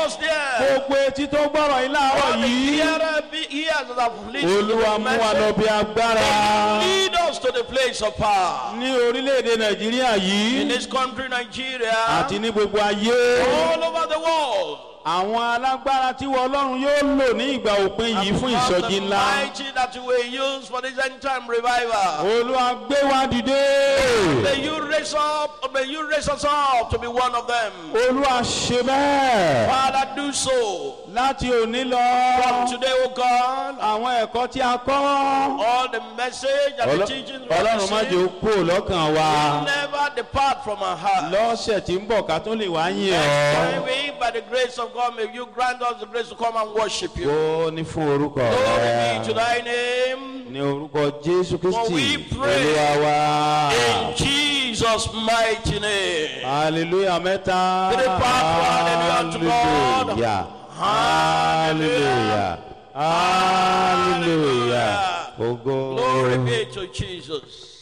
was there. gbogbo etí tó gbọ́rọ̀ yìí láàárọ̀ All the yìí hearer be- ears that have listened to olúwa the mú wa lọ message, bí agbára lead us to the place of power. ní orílẹ̀-èdè nàìjíríà In yìí this country, Nigeria, àti ní gbogbo ayé all over the world. àwọn alágbára tí wọ́n ọlọ́run yóò lò ní ìgbà òpin yìí fún Because ìsọjí the ńlá mighty that you will use for this end time revival. olúwa gbé wa dìde May you raise up, may you raise us up to be one of them. olúwa ṣe bẹ́ẹ̀ Father, do so. láti òní lọ From today, O God, àwọn ẹ̀kọ́ tí a kọ́ all the message and the Ọlọ́- teachings we have ọlọ́run má jẹ́ ó received kú lọ́kàn wa never depart from our heart. lọ́sẹ̀ tí ń bọ̀ ká tó lè wá yìn Next ọ́ time we, by the grace of God, may you grant us the grace to come and worship you. ó ní fún orúkọ Glory be to rẹ thy name. ní orúkọ jésù kristi we pray olúwa wa In Jesus' mighty name. hallelujah mẹ́ta Three part, hallelujah to God. hallelujah hallelujah hallelujah Glory ogo be to Jesus.